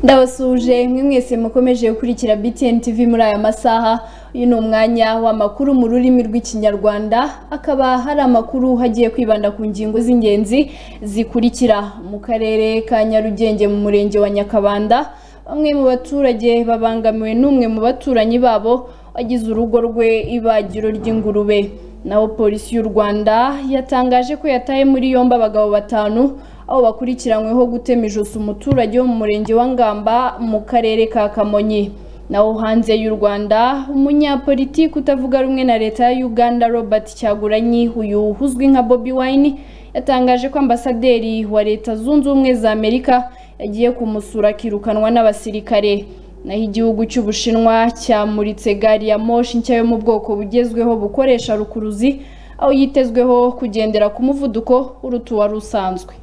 ndabasuhuje mwe mwese mukomeje gukurikira BTN TV muri aya masaha uyu ni umwanya w'amakuru mu rurimi rw'ikinyarwanda akaba hari amakuru hagiye kwibanda ku ngingo z'ingenzi zikurikira mu karere ka Nyarugenge mu murenge wa Nyakabanda bamwe mu baturage babangamiwe n'umwe mu baturanyi babo wagize urugo rwe ibagiro ry'ingurube naho polisi y'u Rwanda yatangaje ko yataye muri yombi abagabo batanu aho bakurikiranyweho gutema ijosi umuturage wo mu murenge wa Ngamba mu karere ka Kamonyi naho hanze y'u Rwanda umunyapolitiki utavuga rumwe na leta ya Uganda Robert Kyagulanyi uyu uzwi nka Bobi Wine yatangaje ko ambasaderi wa leta zunze ubumwe za Amerika yagiye kumusura akirukanwa n'abasirikare naho igihugu cy'Ubushinwa cyamuritse gari ya moshi nshya yo mu bwoko bugezweho bukoresha rukuruzi aho yitezweho kugendera ku muvuduko uruta uwari usanzwe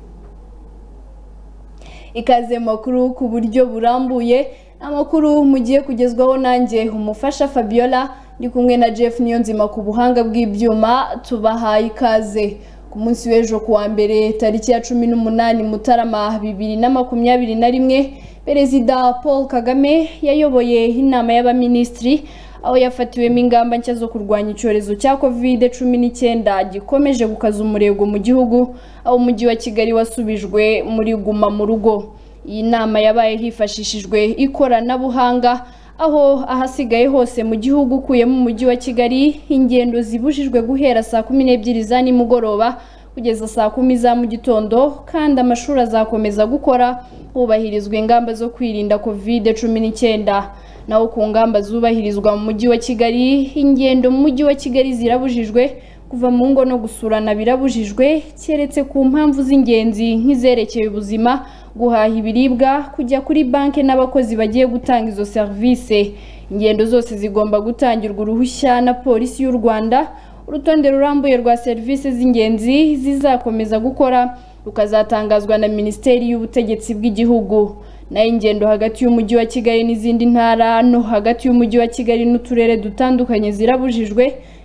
ikaze makuru ku buryo burambuye amakuru mugiye kugezwaho nanjye umufasha Fabiola ndi kumwe na Jeff Niyonzima ku buhanga bw'ibyuma tubahaye ikaze ku munsi w'ejo kuwa mbere tariki ya cumi n'umunani Mutarama bibiri na makumyabiri na rimwe Perezida Paul Kagame yayoboye inama y'abaminisitiri aho yafatiwemo ingamba nshya zo kurwanya icyorezo cya covid cumi n'icyenda gikomeje gukaza umurego mu gihugu aho umujyi wa kigali wasubijwe muri guma mu rugo iyi nama yabaye hifashishijwe ikoranabuhanga aho ahasigaye hose mu gihugu ukuyemo umujyi wa kigali ingendo zibujijwe guhera saa kumi n'ebyiri za nimugoroba kugeza saa kumi za mu gitondo kandi amashuri azakomeza gukora hubahirizwa ingamba zo kwirinda covid cumi n'icyenda naho ku ngamba zubahirizwa mu mujyi wa kigali ingendo mu mujyi wa kigali zirabujijwe kuva mu ngo no gusurana birabujijwe keretse ku mpamvu z'ingenzi nk'izerekeye ubuzima guhaha ibiribwa kujya kuri banki n'abakozi bagiye gutanga izo serivisi ingendo zose zigomba gutangirwa uruhushya na polisi y'u rwanda urutonde rurambuye rwa serivisi z'ingenzi zizakomeza gukora rukazatangazwa na minisiteri y'ubutegetsi bw'igihugu nayo ingendo hagati y'umujyi wa kigali n'izindi ntara no hagati y'umujyi wa kigali n'uturere dutandukanye zirabujijwe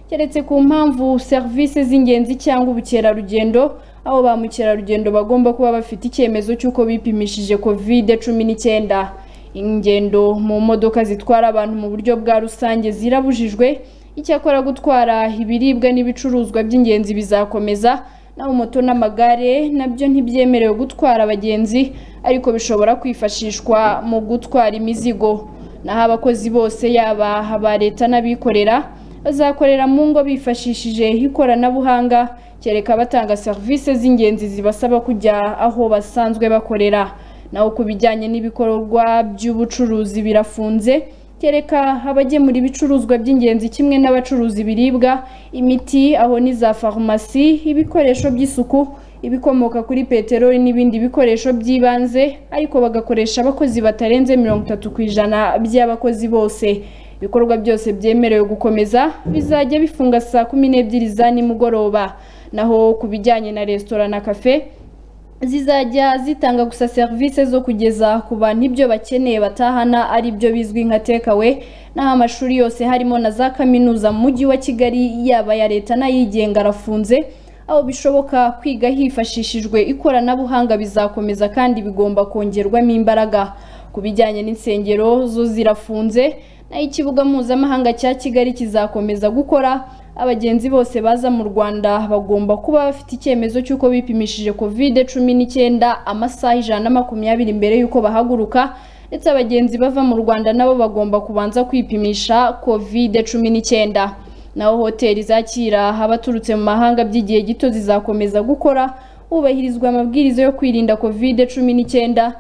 keretse ku mpamvu serivisi z'ingenzi cyangwa ubukerarugendo aho ba mukerarugendo bagomba kuba bafite icyemezo cy'uko bipimishije covid cumi n'icyenda ingendo mu modoka zitwara abantu mu buryo bwa rusange zirabujijwe icyakora gutwara ibiribwa n'ibicuruzwa by'ingenzi bizakomeza naho moto n'amagare nabyo ntibyemerewe gutwara abagenzi ariko bishobora kwifashishwa mu gutwara imizigo naho abakozi bose yaba aba leta n'abikorera bazakorera mu ngo bifashishije ikoranabuhanga kereka batanga serivisi z'ingenzi zibasaba kujya aho basanzwe bakorera naho ku bijyanye n'ibikorwa by'ubucuruzi birafunze kereka abagemura ibicuruzwa by'ingenzi kimwe n'abacuruza ibiribwa imiti aho n'iza farumasi ibikoresho by'isuku ibikomoka kuri peteroli n'ibindi bikoresho by'ibanze ariko bagakoresha abakozi batarenze mirongo itatu ku ijana by'abakozi bose ibikorwa byose byemerewe gukomeza bizajya bifunga saa kumi n'ebyiri za nimugoroba naho ku bijyanye na resitora na kafe zizajya zitanga gusa serivisi zo kugeza ku bantu ibyo bakeneye batahana ari byo bizwi nka tekawe n'aho amashuri yose harimo na za kaminuza mu mujyi wa kigali yaba ya leta n'ayigenga arafunze aho bishoboka kwiga hifashishijwe ikoranabuhanga bizakomeza kandi bigomba kongerwamo imbaraga ku bijyanye n'insengero zo zirafunze naho ikibuga mpuzamahanga cya kigali kizakomeza gukora abagenzi bose baza mu Rwanda bagomba kuba bafite icyemezo cy'uko bipimishije covid cumi n'icyenda amasaha ijana na makumyabiri mbere y'uko bahaguruka ndetse abagenzi bava mu Rwanda nabo bagomba kubanza kwipimisha covid cumi n'icyenda naho hoteli zakira abaturutse mu mahanga by'igihe gito zizakomeza gukora hubahirizwa amabwiriza yo kwirinda covid cumi n'icyenda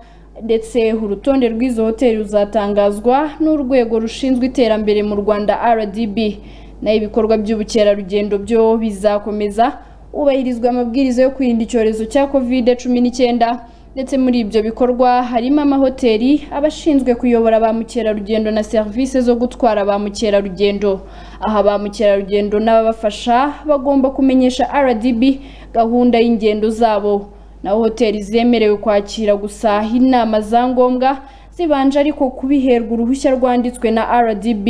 ndetse urutonde rw'izo hoteli ruzatangazwa n'urwego rushinzwe iterambere mu Rwanda RDB naho ibikorwa by'ubukerarugendo byo bizakomeza hubahirizwa amabwiriza yo kwirinda icyorezo cya covid cumi n'icyenda ndetse muri ibyo bikorwa harimo amahoteli abashinzwe kuyobora ba mukerarugendo na serivisi zo gutwara ba mukerarugendo aha ba mukerarugendo n'ababafasha bagomba kumenyesha rdb gahunda y'ingendo zabo naho hoteli zemerewe kwakira gusa inama za ngombwa zibanje ariko kubiherwa uruhushya rwanditswe na rdb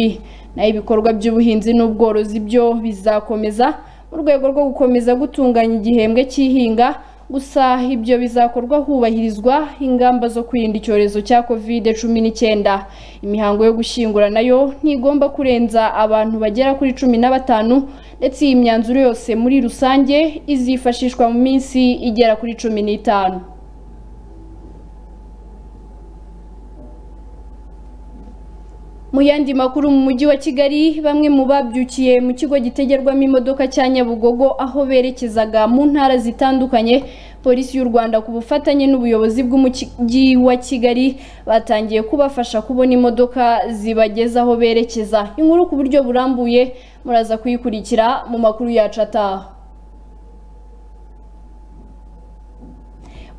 naho ibikorwa by'ubuhinzi n'ubworozi byo bizakomeza mu rwego rwo gukomeza gutunganya igihembwe cy'ihinga gusa ibyo bizakorwa hubahirizwa ingamba zo kwirinda icyorezo cya covid cumi n'icyenda imihango yo gushyingura nayo ntigomba kurenza abantu bagera kuri cumi na batanu ndetse iyi myanzuro yose muri rusange izifashishwa mu minsi igera kuri cumi n'itanu mu yandi makuru mu mujyi wa kigali bamwe mu babyukiye mu kigo gitegerwamo imodoka cya nyabugogo aho berekezaga mu ntara zitandukanye polisi y'u rwanda ku bufatanye n'ubuyobozi bw'umujyi wa kigali batangiye kubafasha kubona imodoka zibageza aho berekeza inkuru ku buryo burambuye muraza kuyikurikira mu makuru yacu ataha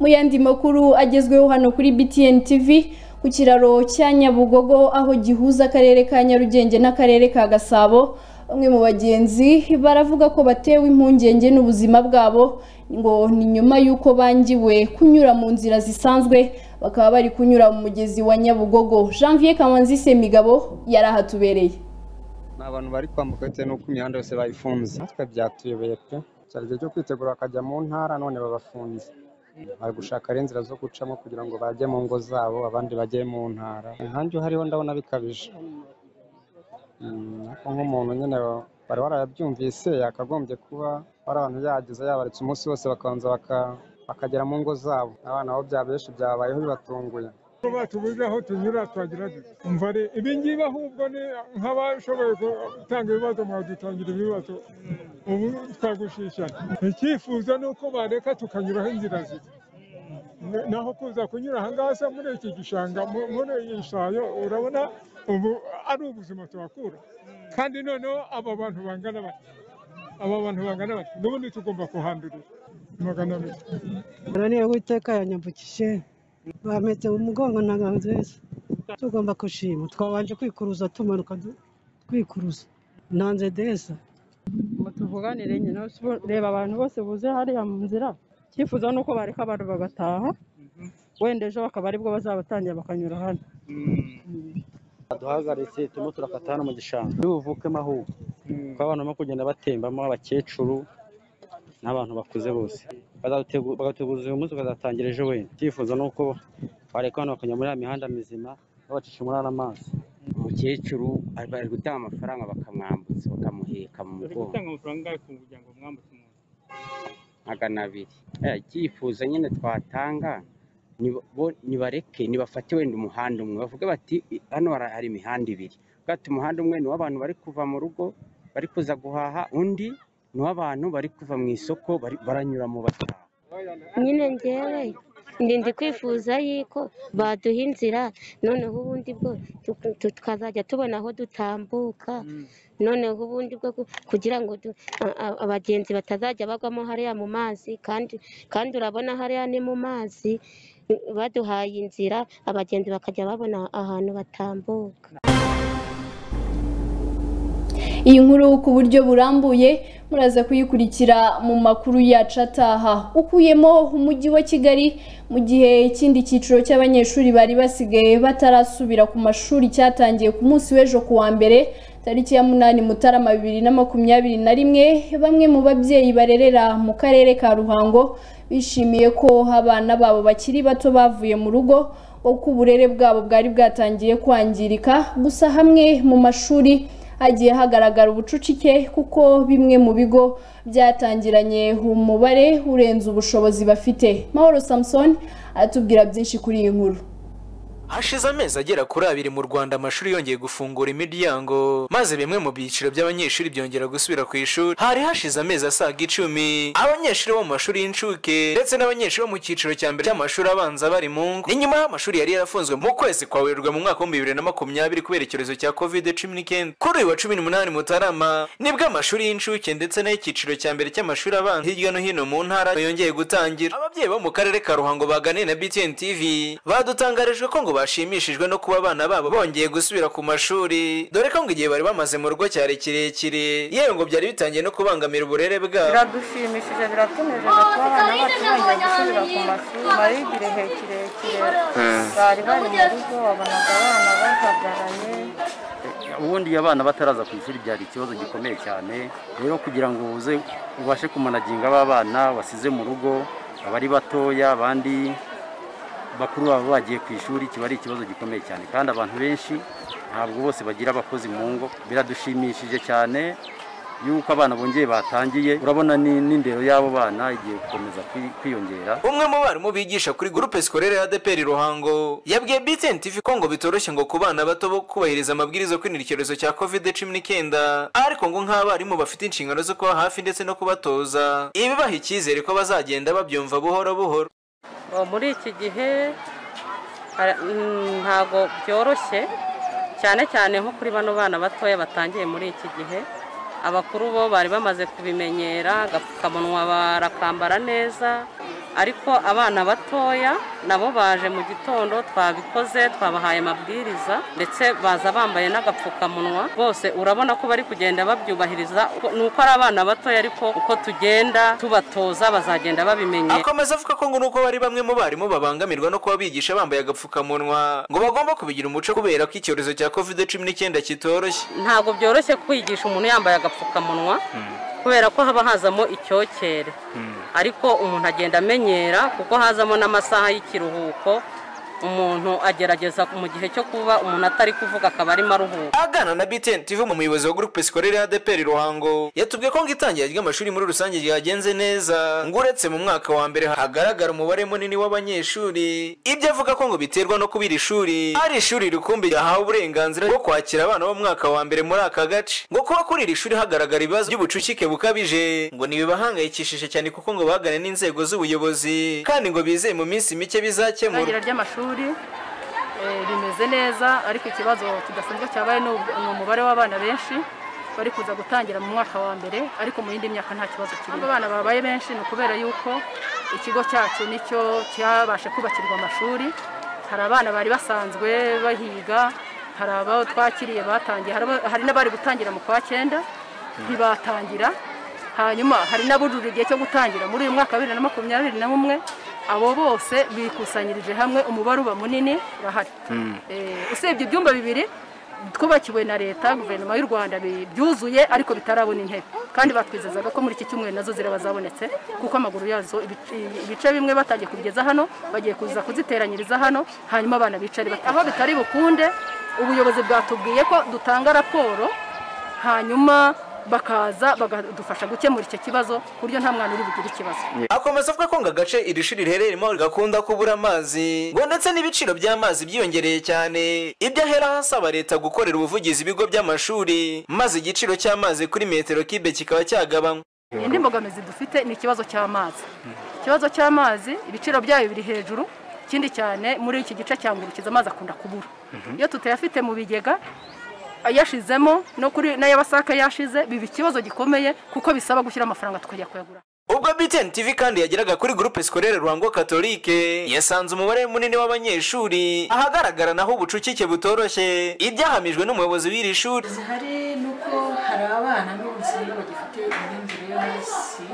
mu yandi makuru agezweho hano kuri btn tv ku kiraro cya nyabugogo aho gihuza akarere ka nyarugenge n'akarere ka gasabo bamwe mu bagenzi baravuga ko batewe impungenge n'ubuzima bwabo ngo ni nyuma y'uko bangiwe kunyura mu nzira zisanzwe bakaba bari kunyura mu mugezi wa nyabugogo janvier kamanzi semigabo yari ahatubereye ni abantu bari kwambuka bitewe n'uko imihanda yose bayifunze natwe byatuyobeye pe cyari igihe cyo kwitegura bakajya mu ntara none babafunze bari gushaka ari inzira zo gucamo kugira ngo bajye mu ngo zabo abandi bajye mu ntara inkange hariho ndabona bikabije ariko nk'umuntu nyine bari warabyumvise yakagombye kuba hari abantu yageze yabaretse umunsi wose bakabanza bakagera mu ngo zabo abana aho byabeshi byabayeho bibatunguye bacu biga aho tunyura twagira umva ibi ngibi ahubwo ni nk'abashoboye gutanga ibibazo mwadutangira ibibazo ubu twagushishana icyifuzo ni uko bareka tukanyuraho inzira ziri naho kuza kunyura ahangaha muri iki gishanga muri iyi shayo urabona ubu ari ubuzima tuhakura kandi noneho aba bantu bangana bati aba bantu bangana bati n'ubundi tugomba kuhandurira magana abiri uraniye witeka yanyambukije bameze umugongo ntabwo nziza tugomba gushima twabanje kwikuruza tumanuka twikuruza ntanze deza tuvuganire nyine reba abantu bose buze hariya mu nzira icyifuzo ni uko bareka abantu bagataha wenda ejo bakaba aribwo bazabatangira bakanyura hano baduhagaritse turimo turakata hano mu gishanga n'ubuvukemo ahubwo kuko abantu barimo kugenda batembamo abakecuru n'abantu bakuze bose bagateguza uyu munsi bakazatangira ejo wenda icyifuzo ni uko bareka hano bakanyura muri ya mihanda mizima babacisha muri ariya mazi umukecuru bari gutanga amafaranga bakamwambutsa bakamuheka mu mugongo magana abiri icyifuzo nyine twatanga nibareke nibafate wenda umuhanda umwe bavuge bati hano hari imihanda ibiri bwate umuhanda umwe ni uw'abantu bari kuva mu rugo bari kuza guhaha undi ni uw'abantu bari kuva mu isoko baranyura mu bataha nyine ngewe ndi kwifuza y'uko baduha inzira noneho ubundi bwo tukazajya tubona aho dutambuka noneho ubundi bwo kugira ngo abagenzi batazajya bagwamo hariya mu mazi kandi urabona hariya ni mu mazi baduhaye inzira abagenzi bakajya babona ahantu batambuka iyi nkuru ku buryo burambuye muraza kuyikurikira mu makuru yacu ataha ukuyemo umujyi wa kigali mu gihe ikindi cyiciro cy'abanyeshuri bari basigaye batarasubira ku mashuri cyatangiye ku munsi w'ejo ku wa mbere tariki ya munani mutarama bibiri na makumyabiri na rimwe bamwe mu babyeyi barerera mu karere ka ruhango bishimiye ko abana babo bakiri bato bavuye mu rugo uko uburere bwabo bwari bwatangiye kwangirika gusa hamwe mu mashuri hagiye hagaragara ubucucike kuko bimwe mu bigo byatangiranye umubare urenze ubushobozi bafite mahoro samusoni aratubwira byinshi kuri iyi nkuru hashize amezi agera kuri abiri mu rwanda amashuri yongeye gufungura imiryango maze bimwe mu byiciro by'abanyeshuri byongera gusubira ku ishuri hari hashize amezi asaga icumi abanyeshuri bo mu mashuri y'incuke ndetse n'abanyeshuri bo mu cyiciro cya mbere cy'amashuri abanza bari mu ngo ni nyuma y'amashuri yari yarafunzwe mu kwezi kwa werurwe mu mwaka w'ibihumbi bibiri na makumyabiri kubera icyorezo cya covid cumi n'icyenda kuri uyu wa cumi n'umunani mutarama nibwo amashuri y'incuke ndetse n'ay'icyiciro cya mbere cy'amashuri abanza hirya no hino mu ntara yongeye gutangira ababyeyi bo mu karere ka ruhango baganiye na btn tv badutangarijwe ko ngo bashimishijwe no kuba abana babo bongeye gusubira ku mashuri dore ko ngo igihe bari bamaze mu rugo cyari kirekire yewe ngo byari bitangiye no kubangamira uburere bwabo biradushimishije biratunejeje kuba abana bacu bongeye gusubira ku mashuri bari igihe kirekire bari bari mu rugo wabonaga abana bahagaranye ubundi iyo abana bataraza ku ishuri byari ikibazo gikomeye cyane rero kugira ngo uze ubashe kumanaginga ba bana wasize mu rugo abari batoya abandi bakuru baba bagiye ku ishuri kiba ari ikibazo gikomeye cyane kandi abantu benshi ntabwo bose bagira abakozi mu ngo biradushimishije cyane yuko abana bongeye batangiye urabona ni- n'indero y'abo bana igiye gukomeza kwi- kwiyongera umwe mu barimu bigisha kuri groupe scolaire ya ADPR Ruhango yabwiye BTN TV ko ngo bitoroshye ngo ku bana bato bo kubahiriza amabwiriza yo kwirinda icyorezo cya COVID-19 ariko ngo nk'abarimu bafite inshingano zo kuba hafi ndetse no kubatoza ibibaha icyizere ko bazagenda babyumva buhoro buhoro Ubu muri iki gihe ara- mm, ntago byoroshye cyane cyane nko kuri bano bana batoya batangiye muri iki gihe abakuru bo bari bamaze kubimenyera agapfukamunwa barakambara neza ariko abana batoya nabo baje mu gitondo twabikoze twabahaye amabwiriza ndetse baza bambaye n'agapfukamunwa bose urabona ko bari kugenda babyubahiriza ni uko ari abana batoya ariko uko tugenda tubatoza bazagenda babimenyera akomeza avuga ko ngo nuko bari bamwe mu barimu babangamirwa no kuba bigisha bambaye agapfukamunwa ngo bagomba kubigira umuco kubera ko icyorezo cya COVID-19 kitoroshye ntabwo byoroshye kwigisha umuntu yambaye agapfukamunwa kubera ko haba hazamo icyokere ariko umuntu agenda amenyera kuko hazamo n'amasaha y'ikiruhuko umuntu agerageza mu gihe cyo kuba umuntu atari kuvuga akaba arimo aruhuka aganana na BTN TV mu muyobozi wa groupe scolaire ADPR Ruhango yatubwiye ko ngo itangira ry'amashuri muri rusange ryagenze neza ngo uretse mu mwaka wa mbere hagaragara umubare munini w'abanyeshuri ibyo avuga ko ngo biterwa no kubira ishuri ari ishuri rukumbi ryahawe uburenganzira bwo kwakira abana bo mu mwaka wa mbere muri aka gace ngo kuba kuri iri shuri hagaragara ibibazo by'ubucucike bukabije ngo ntibibahangayikishije cyane kuko ngo bagane n'inzego z'ubuyobozi kandi ngo bizeye mu minsi mike bizakemurwa itangira ry'amashuri eh, rimeze neza ariko ikibazo kidasanzwe cyabaye ni ub- ni umubare w'abana benshi bari kuza gutangira mu mwaka wa mbere ariko mu yindi myaka nta kibazo kirimo abana babaye benshi ni ukubera yuko ikigo cyacu nicyo cyabashe kubakirwa amashuri hari abana bari basanzwe bahiga hari abo twakiriye batangiye hari abo- hari n'abari gutangira mu kwa cyenda ntibatangira hanyuma hari n'abujuje igihe cyo gutangira muri uyu mwaka wa bibiri na makumyabiri na bumwe abo bose bikusanyirije hamwe umubare uba munini urahari Eh, usibye ibyumba bibiri twubakiwe na leta guverinoma y'u rwanda bi- byuzuye ariko bitarabona intebe kandi batwizezaga ko muri iki cyumweru nazo ziraba zabonetse kuko amaguru yazo ibice- ibice bimwe batangiye kubigeza hano bagiye kuza kuziteranyiriza hano hanyuma abana bicare bati- aho bitari bukunde ubuyobozi bwatubwiye ko dutanga raporo hanyuma bakaza bakadufasha gukemura icyo kibazo ku buryo nta mwana uri bugire ikibazo akomeza avuga ko ngo agace iri shuri riherereyemo gakunda kubura amazi ngo ndetse n'ibiciro by'amazi byiyongereye cyane ibyo ahera hasaba leta gukorera ubuvugizi ibigo by'amashuri maze igiciro cy'amazi kuri metero kibe kikaba cyagabanywa indi mbogamizi dufite ni ikibazo cy'amazi ikibazo cy'amazi ibiciro byayo biri hejuru ikindi cyane muri iki gice cya ngurukiza amazi akunda kubura iyo tutayafite mu bigega yashizemo no kuri n'ay'abasaka yashize biba ikibazo gikomeye kuko bisaba gushyira amafaranga tukajya kuyagura ubwo BTN TV kandi yageraga kuri groupe scolaire Ruhango Catholique yasanze umubare munini w'abanyeshuri ahagaragara naho ubucucike butoroshye ibyahamijwe n'umuyobozi w'iri shuri hari nuko hari abana n'ubuzima bagifite imyumvire yo hasi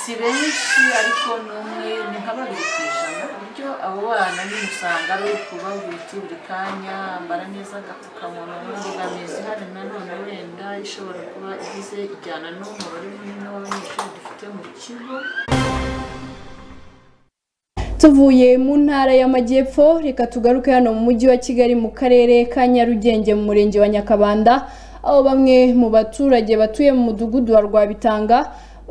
si benshi ariko n'umwe ni nka babiri ku ijana uburyo abo bana nyine usanga ari ukubabika buri kanya bambara neza agapfukamunwa n'imbogamizi ihari nanone wenda ishobora kuba igize ijyana n'umubare munini w'abanyeshuri dufite mu kigo tuvuye mu ntara y'amajyepfo reka tugaruke hano mu mujyi wa kigali mu karere ka nyarugenge mu murenge wa nyakabanda aho bamwe mu baturage batuye mu mudugudu wa rwabitanga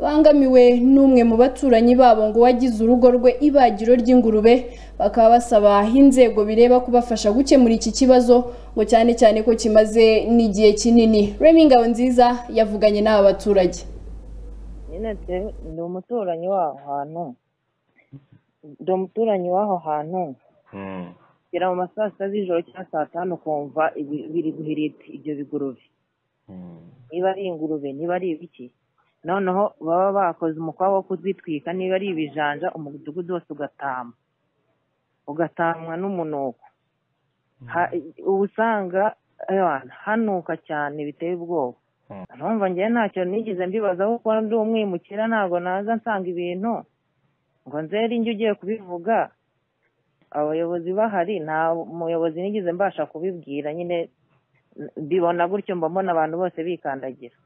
bangamiwe n'umwe mu baturanyi babo ngo wagize urugo rwe ibagiro ry'ingurube bakaba basaba inzego bireba kubafasha gukemura iki kibazo ngo cyane cyane ko kimaze n'igihe kinini remi ngabo nziza yavuganye n'aba baturage nyine te ndi umuturanyi w'aho hantu ndi umuturanyi w'aho hantu gera mu ma saa sita z'ijoro cyangwa saa tanu ukumva ibi- biri guhirita ibyo bigurube niba ari ingurube niba ari ibiki noneho baba bakoze umukwabu wo kuzitwika niba ari ibijanja umudugudu wose ugatama ugatamwa n'umunuko Ha- uba usanga ewana, hanuka cyane biteye ubwoba numva njye ntacyo nigeze mbibazaho kuko ndi umwimukira ntabwo naza nsanga ibintu ngo nzere injye ugiye kubivuga abayobozi bahari nta muyobozi nigeze mbasha kubibwira nyine mbibona gutyo mba mbona abantu bose bikandagira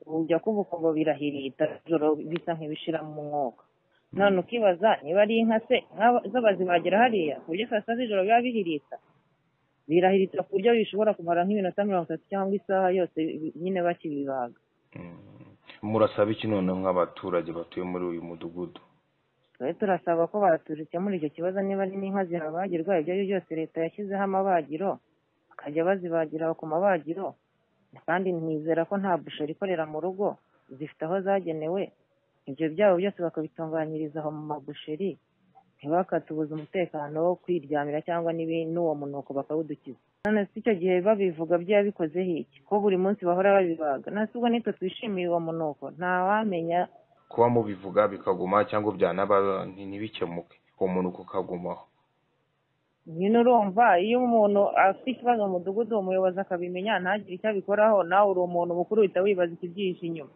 ujya kuba ukumva birahirita ijoro bisa nk'ibishira mu mwuka none ukibaza niba ari inka se nk'aba- z'abazibagera hariya ku buryo saa sita z'ijoro biba bihiritse birahiritse ku buryo bishobora kumara nk'iminota mirongo itatu cyangwa isaha yose bi- nyine bakibibaga murasaba iki noneho nk'abaturage batuye muri uyu mudugudu twe turasaba ko batubikemura icyo kibazo niba ari n'inka zihabagirwa ibyo ari byo byose leta yashyizeho amabagiro bakajya bazibagira ku mabagiro kandi nizera ko nta busheri ikorera mu rugo zifite aho zagenewe ibyo byabo byose bakabitunganyiriza aho mu mabusheri ntibakatubuze umutekano wo kwiryamira cyangwa n'ibi- n'uwo munuko bakawudukiza none si icyo gihe babivuga byaba bikozeho iki ko buri munsi bahora babibaga nasi ubwo nitwe twishimiye uwo munuko ntawamenya kuba mubivuga bikaguma cyangwa byanaba nti- ntibikemuke uwo muntu ukagumaho nyine urumva iyo umuntu afite ikibazo mu mudugudu uwo muyobozi akabimenya ntagire icyo abikoraho nawe uri umuntu mukuru uhita wibaza ikibyihishe inyuma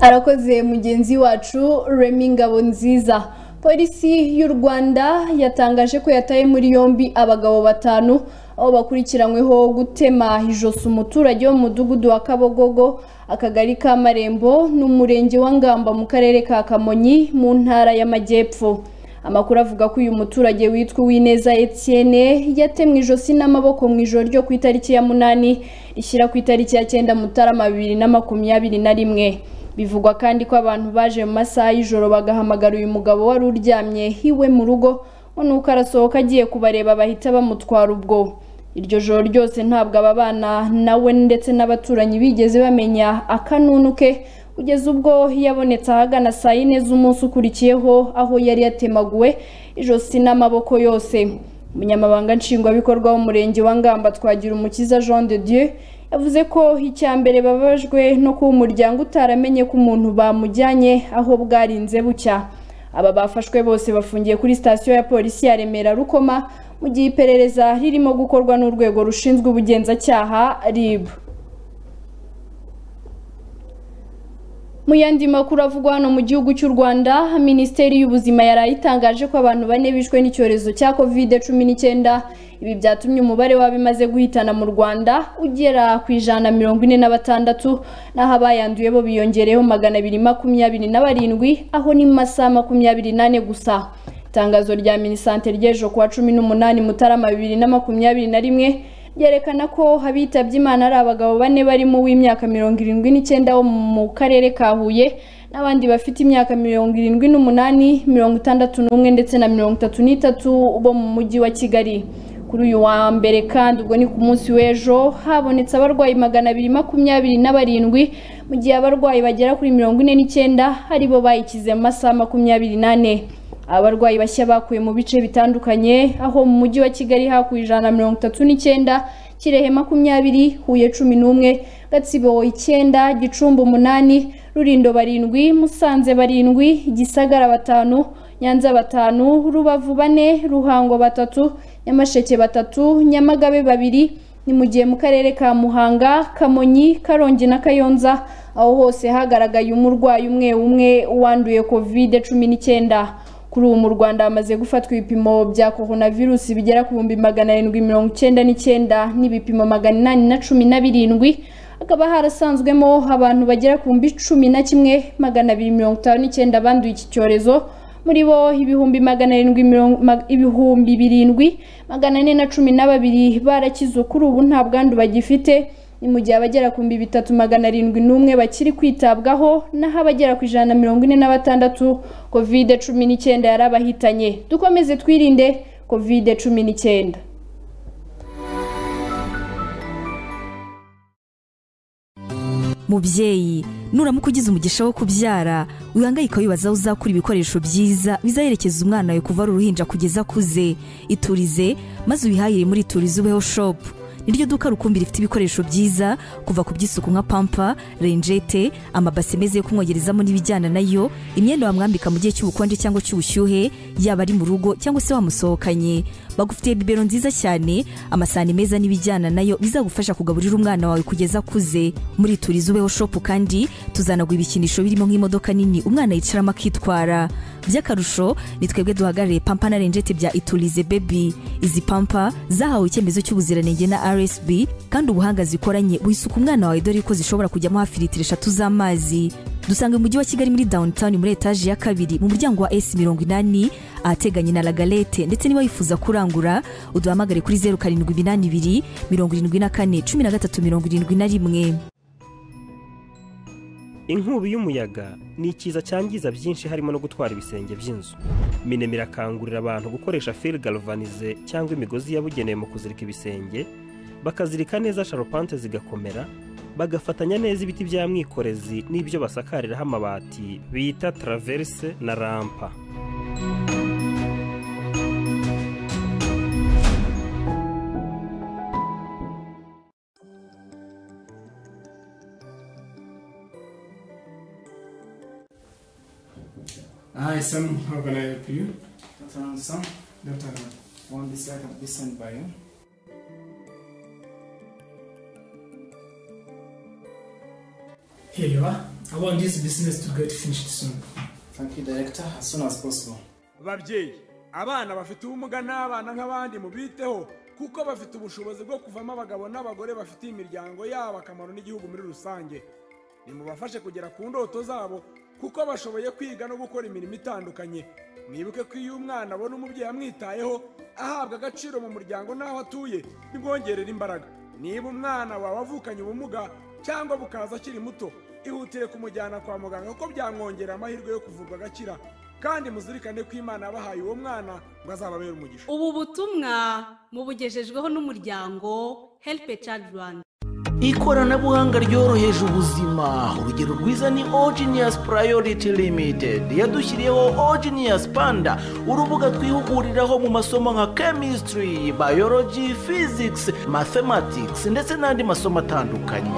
arakoze mugenzi wacu remi ngabo nziza polisi y'u rwanda yatangaje ko yataye muri yombi abagabo batanu aho bakurikiranyweho gutema ijosi umuturage wo mu mudugudu wa kabogogo akagari ka marembo n'umurenge wa ngamba mu karere ka kamonyi mu ntara y'amajyepfo amakuru avuga ko uyu muturage witwa uwineza etienne yatemwe ijosi n'amaboko mu ijoro ryo ku itariki ya munani rishyira ku itariki ya cyenda mutarama bibiri na makumyabiri na rimwe bivugwa kandi ko abantu baje mu masaha y'ijoro bagahamagara uyu mugabo wari uryamye hiwe mu rugo ngo nuko arasohoka agiye kubareba bahita bamutwara ubwo iryo joro ryose ntabwo aba bana nawe ndetse n'abaturanyi bigeze bamenya akanunu ke kugeza ubwo yabonetse ahagana saa yine z'umunsi ukurikiyeho aho yari yatemaguwe ijosi n'amaboko yose umunyamabanga nshingwabikorwa w'umurenge wa ngamba twagira umukiza jean de dieu yavuze ko icya mbere bababajwe no kuba umuryango utaramenye ko umuntu bamujyanye aho bwarinze bucya aba bafashwe bose bafungiye kuri sitasiyo ya polisi ya remera rukoma mu gihe iperereza ririmo gukorwa n'urwego rushinzwe ubugenzacyaha ribu Mu yandi makuru avugwa hano mu gihugu cy'u Rwanda, Minisiteri y'Ubuzima yaraye itangaje ko abantu bane bishwe n'icyorezo cya COVID-19. Ibi byatumye umubare w'abimaze guhitana mu Rwanda ugera ku ijana mirongo ine na batandatu, naho abayanduye bo biyongereyeho magana abiri makumyabiri na barindwi, aho ni mu masaha makumyabiri n'ane gusa. Itangazo rya Minisante ry'ejo kuwa cumi n'umunani Mutarama bibiri na makumyabiri na rimwe ryerekana ko abitabye Imana ari abagabo bane barimo uw'imyaka mirongo irindwi n'icyenda wo mu karere ka Huye n'abandi bafite imyaka mirongo irindwi n'umunani mirongo itandatu n'umwe ndetse na mirongo itatu n'itatu bo mu mujyi wa Kigali kuri uyu wa mbere kandi ubwo ni ku munsi w'ejo habonetse abarwayi magana abiri makumyabiri na barindwi mu gihe abarwayi bagera kuri mirongo ine n'icyenda ari bo bayikize mu masaha makumyabiri n'ane abarwayi bashya bakuye mu bice bitandukanye aho mu mujyi wa kigali hakuye ijana na mirongo itatu n'icyenda kirehe makumyabiri huye cumi n'umwe gatsibo icyenda gicumbi umunani rurindo barindwi musanze barindwi gisagara batanu nyanza batanu rubavu bane ruhango batatu nyamasheke batatu nyamagabe babiri ni mu gihe mu karere ka muhanga kamonyi karongi na kayonza aho hose hagaragaye umurwayi umwe umwe wanduye kovide cumi n'icyenda kuri ubu mu rwanda hamaze gufatwa ibipimo bya coronavirusi bigera ku bihumbi magana arindwi mirongo icyenda n'icyenda n'ibipimo magana inani na cumi na birindwi hakaba harasanzwemo abantu bagera ku bihumbi cumi na kimwe magana abiri mirongo itanu n'icyenda banduye iki cyorezo muri bo ibihumbi magana arindwi mirongo- mag- ibihumbi birindwi magana ane na cumi na babiri barakize kuri ubu nta bwandu bagifite ni mu gihe abagera ku bihumbi bitatu magana arindwi n'umwe bakiri kwitabwaho naho abagera ku ijana na mirongo ine na batandatu kovide cumi n'icyenda yari abahitanye dukomeze twirinde kovide cumi n'icyenda mubyeyi nuramuka ugize umugisha wo kubyara wihangayika wibaza aho uzakura ibikoresho byiza bizaherekeza umwana wawe kuva ari uruhinja kugeza akuze iturize maze ubihahire muri iturize ubeho shopu niryo duka rukumbi rifite ibikoresho byiza kuva ku by'isuku nka pampa renjete amabase meza yo kumwogerezamo n'ibijyana nayo imyenda wamwambika mu gihe cy'ubukonje cyangwa cy'ubushyuhe yaba ari mu rugo cyangwa se wamusohokanye bagufitiye bibero nziza cyane amasahani meza n'ibijyana nayo bizagufasha kugaburira umwana wawe kugeza akuze muri turize ubeho shopu kandi tuzanaguha ibikinisho birimo nk'imodoka nini umwana yicaramo akitwara by'akarusho ni twebwe duhagarariye pampa na renjete bya iturize bebi izi pampa zahawe icyemezo cy'ubuziranenge na rsb kandi ubuhanga zikoranye buhisuka umwana wawe dore ko zishobora kujyamo hafi litiro eshatu z'amazi dusanga mu mujyi wa kigali muri downtown muri etaje ya kabiri mu muryango wa s mirongo inani ahateganye na lagalete ndetse niba wifuza kurangura uduhamagare kuri zeru karindwi iminani ibiri mirongo irindwi na kane cumi na gatatu mirongo irindwi na rimwe inkubi y'umuyaga ni ikiza cyangiza byinshi harimo no gutwara ibisenge by'inzu minemira irakangurira abantu gukoresha fil galvanize cyangwa imigozi yabugenewe mu kuzirika ibisenge bakazirika neza sharupante zigakomera bagafatanya neza ibiti bya mwikorezi n'ibyo basakariraho amabati bita taraverse na rampa Hi, Sam. How can I help you? Dr. Ransom, Left hand. one this I can be sent by you. Here you are. I want this business to get finished soon. Thank you, Director, as soon as possible. babyeyi abana bafite ubumuga n'abana nk'abandi mubiteho kuko bafite ubushobozi bwo kuvamo abagabo n'abagore bafitiye imiryango yabo akamaro n'igihugu muri rusange nimubafashe kugera ku ndoto zabo kuko bashoboye kwiga no gukora imirimo itandukanye mwibuke ko iyo umwana abona umubyeyi amwitayeho ahabwa agaciro mu muryango n'aho atuye bimwongerera imbaraga niba umwana wawe avukanye ubumuga cyangwa bukaza akiri muto ihutire kumujyana kwa muganga kuko byamwongerera amahirwe yo kuvurwa agakira kandi muzirikane ko imana yabahaye uwo mwana ngo azababere umugisha ubu butumwa mubugejejweho n'umuryango helipe cadi rwanda ikoranabuhanga ryoroheje ubuzima urugero rwiza ni ogenius priority limited yadushyiriyeho ogenius panda urubuga twihuguriraho mu masomo nka chemistry biology physics mathematics ndetse n'andi masomo atandukanye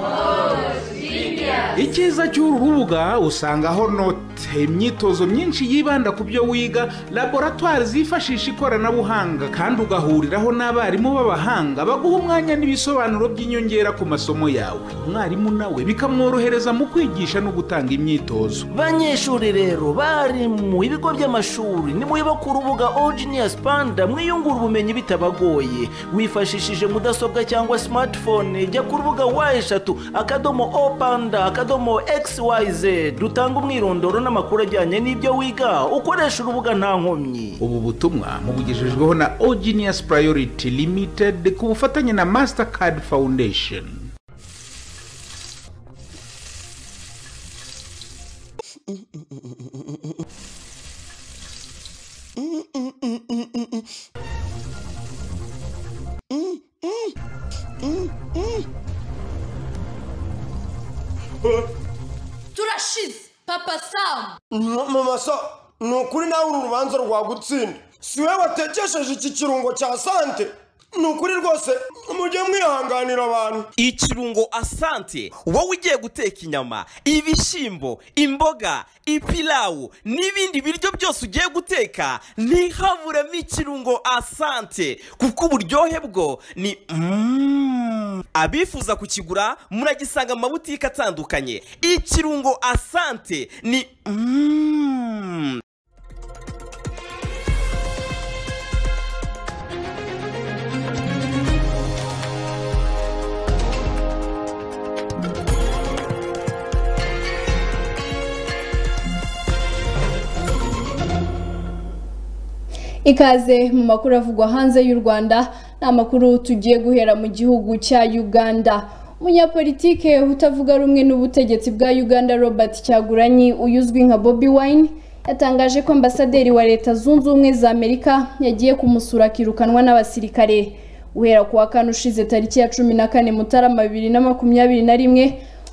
icyiza cy'uru rubuga usangaho note imyitozo myinshi yibanda ku byo wiga laboratwari zifashisha ikoranabuhanga kandi ugahuriraho n'abarimu b'abahanga baguha umwanya n'ibisobanuro by'inyongera ku masomo yawe umwarimu nawe bikamworohereza mu kwigisha no gutanga imyitozo banyeshuri rero bari mu bigo by'amashuri nimuyiba ku rubuga ogenius panda mwiyungura ubumenyi bitabagoye wifashishije mudasobwa cyangwa smartphone jya ku rubuga wa eshatu akadomo o panda akadomo xyz dutanga umwirondoro n'amakuru ajyanye n'ibyo wiga ukoresha urubuga nta nkomyi ubu butumwa mubugejejweho na ogenius priority limited ku bufatanye na mastercard foundation turashize papa samu mama sa ni ukuri nawe uru rubanza rwagutsinda si we watekesheje iki kirungo cya sante ni ukuri rwose mujye mwihanganira abantu ikirungo asante wowe ugiye guteka inyama ibishyimbo imboga ipilawu n'ibindi biryo byose ugiye guteka ntihaburemo ikirungo asante kuko uburyohe bwo ni Mm. abifuza kukigura muragisanga mu mabutike atandukanye ikirungo asante ni Mm. ikaze mu makuru avugwa hanze y'u rwanda ni amakuru tugiye guhera mu gihugu cya uganda umunyapolitike utavuga rumwe n'ubutegetsi bwa uganda robert cyaguranyi uyuzwi nka bobi wine yatangaje ko ambasaderi wa leta zunze ubumwe za amerika yagiye kumusura akirukanwa n'abasirikare guhera ku wa kane ushize tariki ya cumi na kane mutarama bibiri na makumyabiri na rimwe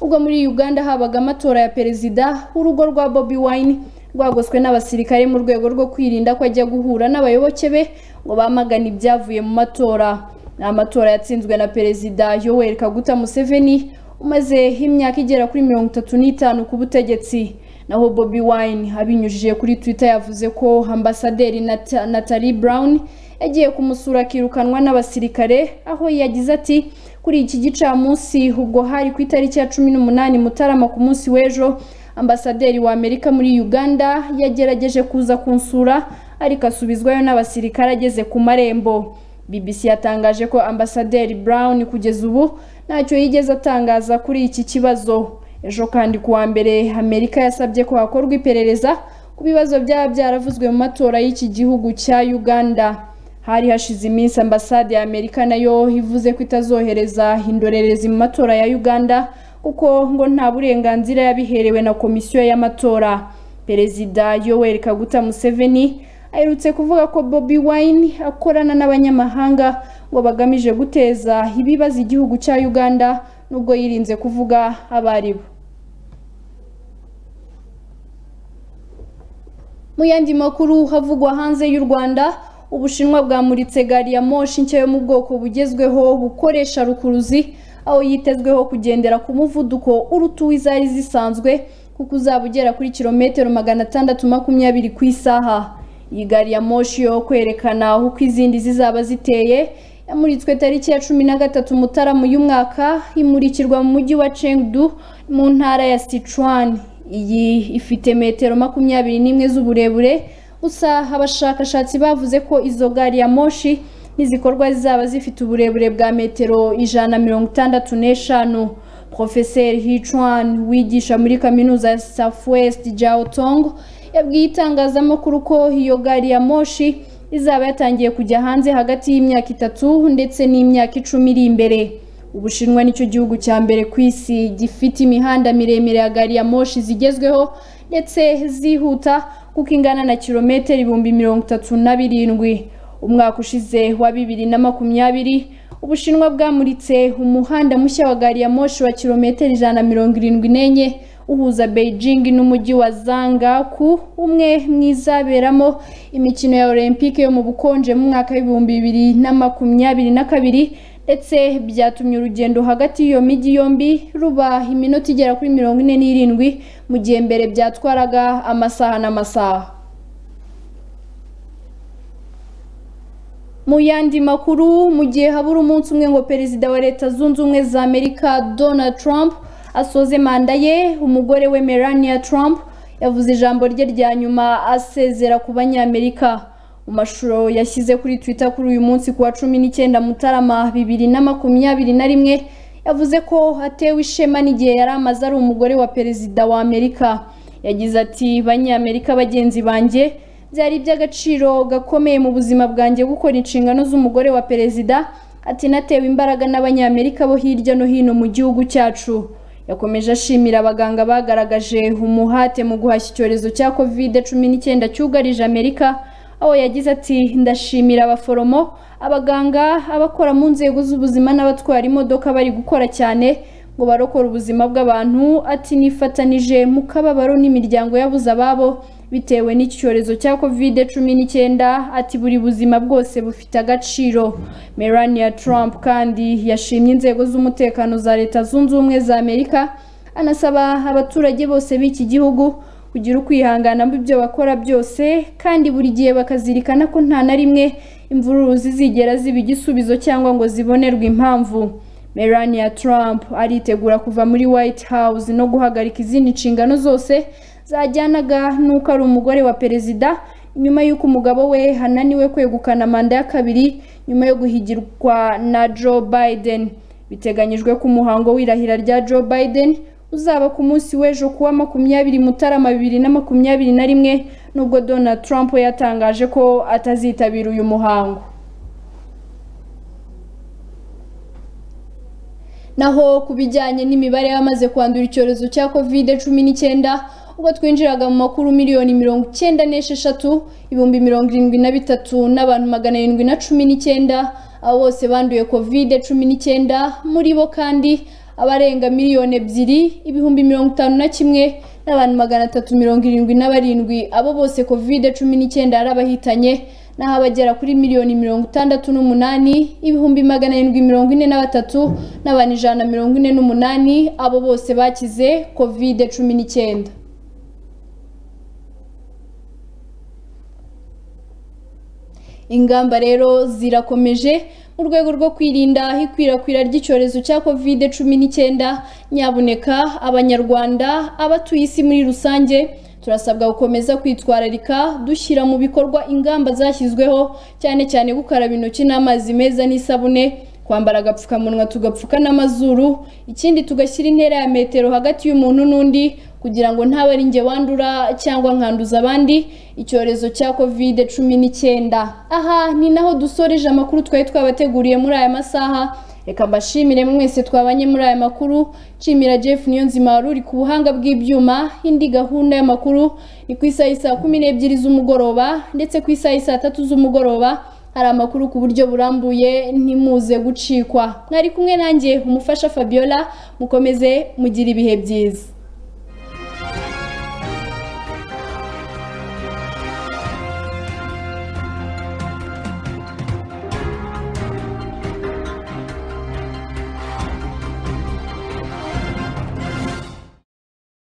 ubwo muri uganda habaga amatora ya perezida w'urugo rwa bobi wine rwagoswe n'abasirikare mu rwego rwo kwirinda ko ajya guhura n'abayoboke be ngo bamagane ibyavuye mu matora ni amatora yatsinzwe na perezida yoweri kaguta museveni umaze imyaka igera kuri mirongo itatu n'itanu ku butegetsi naho bobi wine abinyujije kuri twitter yavuze ko ambasaderi Nata- natalie brown yagiye kumusura akirukanwa n'abasirikare aho yagize ati kuri iki gicamunsi ubwo hari ku itariki ya cumi n'umunani mutarama ku munsi w'ejo ambasaderi wa amerika muri uganda yagerageje kuza kunsura ariko asubizwayo n'abasirikare ageze ku marembo BBC yatangaje ko ambasaderi Brown kugeza ubu ntacyo yigeze atangaza kuri iki kibazo ejo kandi kuwa mbere Amerika yasabye ko hakorwa iperereza ku bibazo byaba byaravuzwe mu matora y'iki gihugu cya Uganda hari hashize iminsi ambasade ya Amerika nayo ivuze ko itazohereza indorerezi mu matora ya Uganda kuko ngo nta burenganzira yabiherewe na komisiyo y'amatora perezida yoweri kaguta museveni aherutse kuvuga ko bobi wine akorana n'abanyamahanga ngo bagamije guteza ibibazo igihugu cya uganda nubwo yirinze kuvuga abo ari bo mu yandi makuru havugwa hanze y'u rwanda ubushinwa bwamuritse gari ya moshi nshya yo mu bwoko bugezweho bukoresha rukuruzi aho yitezweho kugendera ku muvuduko uruta uw'izari zisanzwe kuko uzaba ugera kuri kilometero magana atandatu makumyabiri ku isaha iyi gari ya moshi yo kwerekana uko izindi zizaba ziteye yamuritswe tariki ya cumi na gatatu mutarama uyu mwaka imurikirwa mu mujyi wa Chengdu mu ntara ya Sichuan iyi ifite metero makumyabiri n'imwe z'uburebure gusa abashakashatsi bavuze ko izo gari ya moshi n'izikorwa zizaba zifite uburebure bwa metero ijana na mirongo itandatu n'eshanu profeseri hichuan wigisha muri kaminuza ya southwest jaotong yabwiye itangazamakuru ko iyo gari ya moshi izaba yatangiye kujya hanze hagati y'imyaka itatu ndetse n'imyaka icumi iri imbere ubushinwa nicyo gihugu cya mbere ku isi gifite imihanda miremire ya gari ya moshi zigezweho ndetse zihuta kuko ingana na kilometero ibihumbi mirongo itatu na birindwi umwaka ushize wa bibiri na makumyabiri ubushinwa bwamuritse umuhanda mushya wa gari ya moshi wa kilometero ijana na mirongo irindwi n'enye uhuza beijing n'umujyi wa zangaku umwe mu izaberamo imikino ya olympique yo mu bukonje mu mwaka w'ibihumbi bibiri na makumyabiri na kabiri ndetse byatumye urugendo hagati y'iyo mijyi yombi ruba iminota igera kuri mirongo ine n'irindwi mu gihe mbere byatwaraga amasaha n'amasaha mu yandi makuru mu gihe habura umunsi umwe ngo perezida wa leta zunze ubumwe za amerika donald trump asoze manda ye umugore we melania trump yavuze ijambo rye rya nyuma asezera ku banyamerika mu mashusho yashyize kuri twitter kuri uyu munsi ku wa cumi n'icyenda mutarama bibiri na makumyabiri na rimwe yavuze ko atewe ishema n'igihe yari amaze ari umugore wa perezida wa amerika yagize ati banyamerika bagenzi banjye byari iby'agaciro gakomeye mu buzima bwanjye gukora inshingano z'umugore wa perezida ati natewe imbaraga n'abanyamerika bo hirya no hino mu gihugu cyacu yakomeje ashimira abaganga bagaragaje umuhate mu guhashya icyorezo cya kovide cumi n'icyenda cyugarije amerika aho yagize ati ndashimira abaforomo abaganga abakora mu nzego z'ubuzima n'abatwara imodoka bari gukora cyane ngo barokore ubuzima bw'abantu ati nifatanije mu kababaro n'imiryango yabuze ababo bitewe n'icyorezo cya covid cumi n'icyenda ati buri buzima bwose bufite agaciro melania trump kandi yashimye inzego z'umutekano za leta zunze ubumwe za amerika anasaba abaturage bose b'iki gihugu kugira ukwihangana mu byo bakora byose kandi buri gihe bakazirikana ko nta na rimwe imvururu zizigera ziba igisubizo cyangwa ngo zibonerwe impamvu melania trump aritegura kuva muri white house no guhagarika izindi nshingano zose zajyanaga n'uko ari umugore wa perezida nyuma y'uko umugabo we hananiwe kwegukana manda ya kabiri nyuma yo guhigirwa na joe biden biteganyijwe ko umuhango w'irahira rya joe biden uzaba ku munsi w'ejo kuwa makumyabiri mutarama bibiri na makumyabiri na rimwe nubwo donald trump yatangaje ko atazitabira uyu muhango naho ku bijyanye n'imibare y'abamaze kwandura icyorezo cya covid cumi n'icyenda ubwo twinjiraga mu makuru miliyoni mirongo icyenda n'esheshatu ibihumbi mirongo irindwi na bitatu n'abantu magana arindwi na cumi n'icyenda abo bose banduye covid cumi n'icyenda muri bo kandi abarenga miliyoni ebyiri ibihumbi mirongo itanu na kimwe n'abantu magana atatu mirongo irindwi na barindwi abo bose covid cumi n'icyenda yari abahitanye naho abagera kuri miliyoni mirongo itandatu n'umunani ibihumbi magana arindwi mirongo ine na batatu n'abantu ijana na mirongo ine n'umunani abo bose bakize covid cumi n'icyenda ingamba rero zirakomeje mu rwego rwo kwirinda ikwirakwira ry'icyorezo cya covid cumi n'icyenda nyabuneka abanyarwanda abatuye isi muri rusange turasabwa gukomeza kwitwararika dushyira mu bikorwa ingamba zashyizweho cyane cyane gukaraba intoki n'amazi meza n'isabune kwambara agapfukamunwa tugapfuka n'amazuru ikindi tugashyira intera ya metero hagati y'umuntu n'undi kugira ngo ntabe ari njye wandura cyangwa nkanduza abandi icyorezo cya covid cumi n'icyenda aha ni naho dusoreje amakuru twari twabateguriye muri aya masaha reka mbashimire mwese twabanye muri aya makuru nshimira jeff niyonzima wari uri ku buhanga bw'ibyuma indi gahunda y'amakuru ni ku isaha saa kumi n'ebyiri z'umugoroba ndetse ku isaha saa tatu z'umugoroba hari amakuru ku buryo burambuye ntimuze gucikwa mwari kumwe nanjye umufasha fabiola mukomeze mugire ibihe byiza